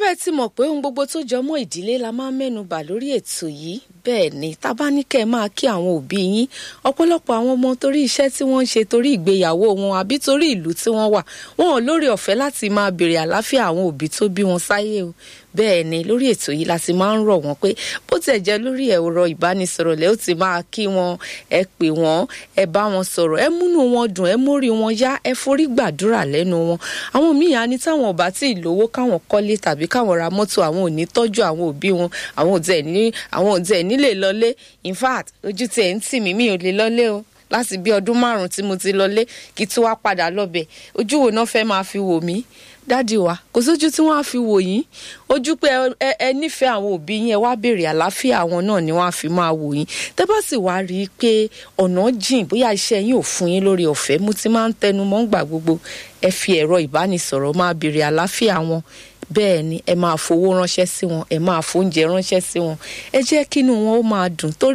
bẹ́ẹ̀ ti mọ̀ pé ohun gbogbo tó jọ mọ́ ìdílé la máa ń mẹ́nu bà lórí ètò yìí bẹ́ẹ̀ ni tá bá ní kẹ́ ẹ máa kí àwọn òbí yín ọ̀pọ̀lọpọ̀ àwọn ọmọ torí iṣẹ́ tí wọ́n ń ṣe torí ìgbéyàwó wọn àbí torí ìlú tí wọ́n wà wọn ò lórí ọ̀fẹ́ láti máa béèrè àlàáfíà àwọn òbí tó bí wọn sáyé o bẹ́ẹ̀ ni lórí ètò yìí la ti máa ń rọ̀ wọ́n pé bó tiẹ̀ jẹ́ lórí ẹ̀rọ ìbánisọ̀rọ̀ lẹ́ ó ti máa kí wọn ẹ pè wọ́n ẹ bá wọn sọ̀rọ̀ ẹ múnú wọn dùn ẹ mórí wọn yá ẹ forí gbàdúrà lẹ́nu wọn àwọn míì á ní táwọn ọba tí ì lówó káwọn kọ́lé tàbí káwọn ra mọ́tò àwọn ò ní tọ́jú àwọn òbí wọn àwọn ò tẹ̀ ní àwọn ò tẹ̀ nílé lọlé in fact ojú tiẹ̀ ń tì mí mi ò lè lọlé o láti bí ọdún márùn-ún tí mo ti lọlé kí tí wàá padà lọ́bẹ̀ ojú wo náà fẹ́ máa fi wò mí dádì wa kò sójú tí wọ́n á fi wò yín ojú pé ẹ ẹ nífẹ̀ẹ́ àwọn òbí yín ẹ wá béèrè àlàáfíà àwọn náà ni wọ́n á fi máa wò yín tẹ́ bá sì wá rí i pé ọ̀nà jìn bóyá iṣẹ́ yín ò fún yín lórí ọ̀fẹ́ mo ti máa ń tẹnu mọ́ ń gbà gbogbo ẹ fi ẹ̀rọ ìbánisọ̀rọ̀ máa béèrè àlàáfíà wọn bẹ́ẹ̀ ni ẹ máa fowó ránṣẹ́ sí wọn ẹ máa fóúnjẹ ránṣẹ́ sí wọn ẹ jẹ́ kínú wọn ó máa dùn torí